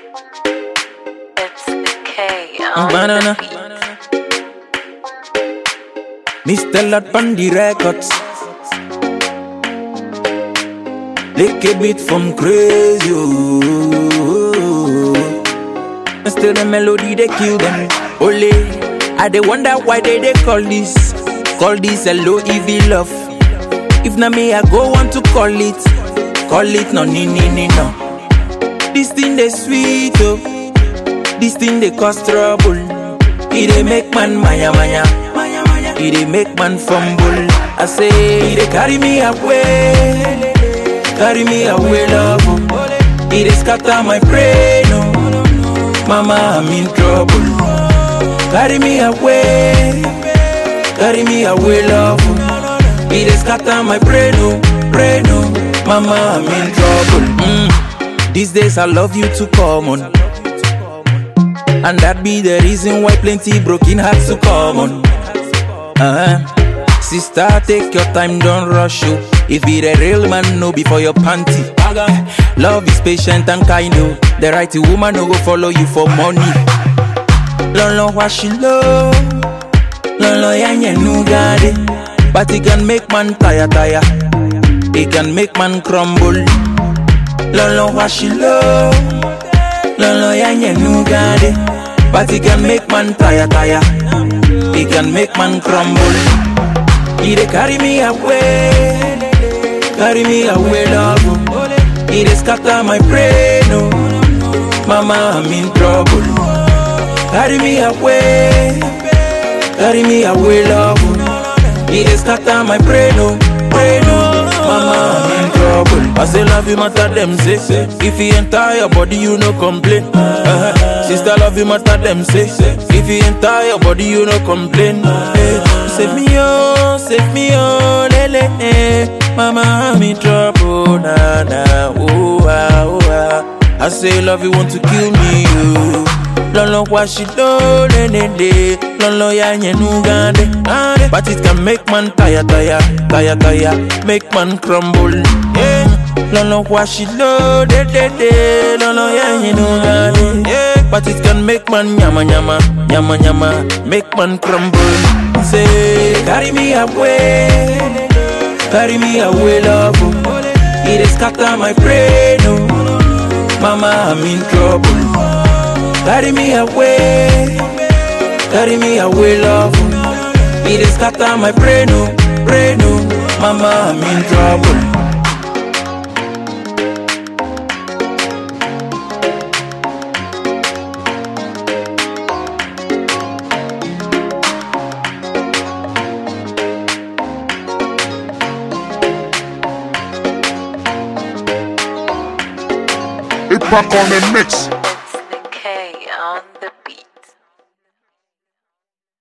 It's the K. on Banana. the beat. Mr. Lot Bundy Records. Lick a bit from crazy. oh. And still the melody they kill them. Ole, I they wonder why they they call this, call this a low EV love. If na me, I go want to call it, call it no ni ni ni no. This thing they sweet oh, this thing they cause trouble. It they make man maya maya, maya maya. It they make man fumble. I say, it they carry me away, carry me away love. oh. It they scatter my brain oh. Mama, I'm in trouble. Carry me away, carry me away, love. It is scatter my brain, oh, brain, oh. Mama, I'm in trouble. Mm. These days, I love you too common. And that be the reason why plenty broken hearts to common. Uh-huh. Sister, take your time, don't rush you. If it a real man, no before your panty. Love is patient and kind, oh. The right woman no go follow you for money. Lolo washi low, lolo yanye nugade. But it can make man tire tire. It can make man crumble. Lolo washi low, lolo yanye nugade. But it can make man tire tire. It can make man crumble. It dey carry me away, carry me away, love. oh. It dey scatter my brain, oh. Mama, I'm in trouble. Carry me away, carry me away, love. oh. It dey scatter my brain, oh, brain, oh. Mama, I'm in trouble. I say love you matter them say. If you enter your body, you no complain. Uh-huh. Sister love you matter them say. If you enter your body, you no complain. Hey, save me oh, save me oh, lele. eh. Mama, I'm in trouble, na na, oh ah, oh ah. I say love you want to kill me, you. Lolo washi do le le le, lolo ya nyenu gande, gande. But it can make man tire tire, tire tire, make man crumble. Yeah. Lolo washi do de de de, lolo ya nyenu gande. Yeah. But it can make man nyama nyama, nyama nyama, make man crumble. Say carry me away, carry me away, love. oh. It is scatter my brain, oh. Mama, I'm in trouble. Carry me away, carry me away, love. It is scatter my brain, oh, brain, oh. Mama, I'm in trouble. It back on the mix.